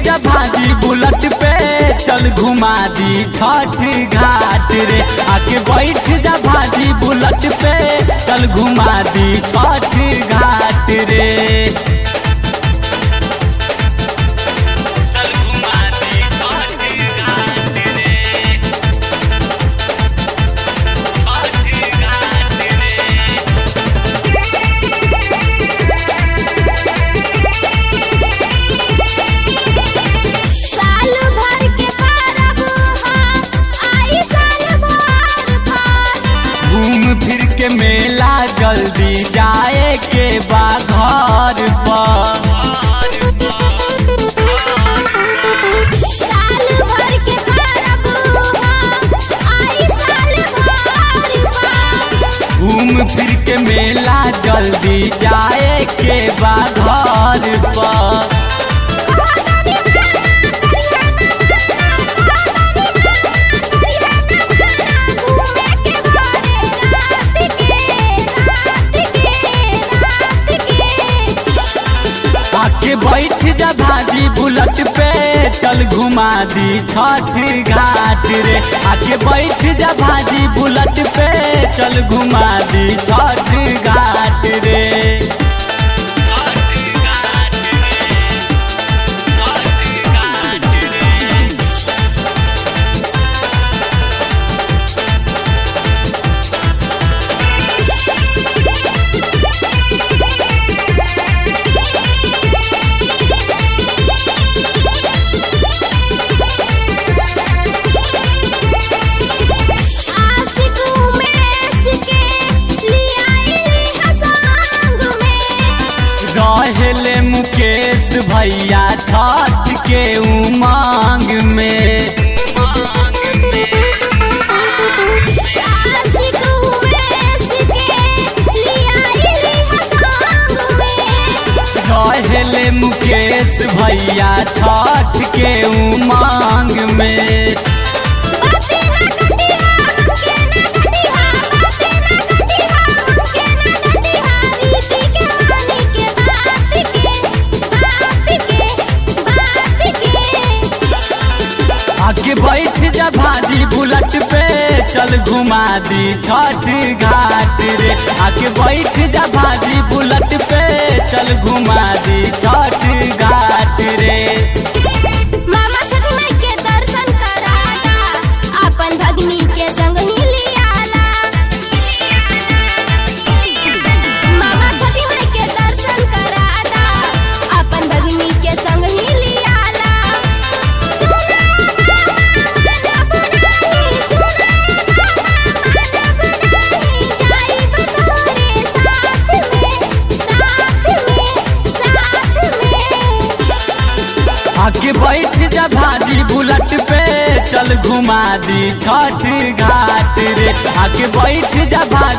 जा भाजी बुलट पे चल घुमा दी छठ घाट रे आके बैठ जा भाजी बुलट पे चल घुमा दी छठ घाट रे चल घुमा दी छठ घाट रे छठ घाट रे साल भर के परब हा आई साल भर भर घूम फिर के मेला जल्दी जाए के बा घर पर साल भर के परब हा आई साल भर भर घूम फिर के मेला जल्दी जाए के बा घर पर आके बैठ जा भाजी बुलट पे चल घुमा दी छठ घाट रे आके बैठ जा भाजी बुलट पे चल घुमा दी छठ घाट रे आशिक उमेश के लियाइली हसांग में रहेले मुकेश भैया छठ के उमंग में आशिक उमेश के लियाइली हसांग में रहेले मुकेश भैया छठ के उमंग में बाते ना कटिहा हमके ना कटिहा बाते ना कटिहा हमके ना कटिहा रीति के मानी के बात के बात के बात के आके बैठ जा भाजी बुलट पे चल घुमा दी छठ घाट रे आके बैठ जा भाजी बुलट पे चल घुमा दी छठ घाट रे मामा छठ माई के दर्शन कराला अपन भगनी के संग ही लियाला मामा छठ माई के दर्शन कराला अपन भगनी के संग ही लियाला सुना मामा मानब नाही सुना मामा मानब नाही जाइब तोरे साथ में साथ में साथ में आके बैठ जा भाजी बुलट पे चल घुमा दी छठ घाट रे आके बैठ जा भाजी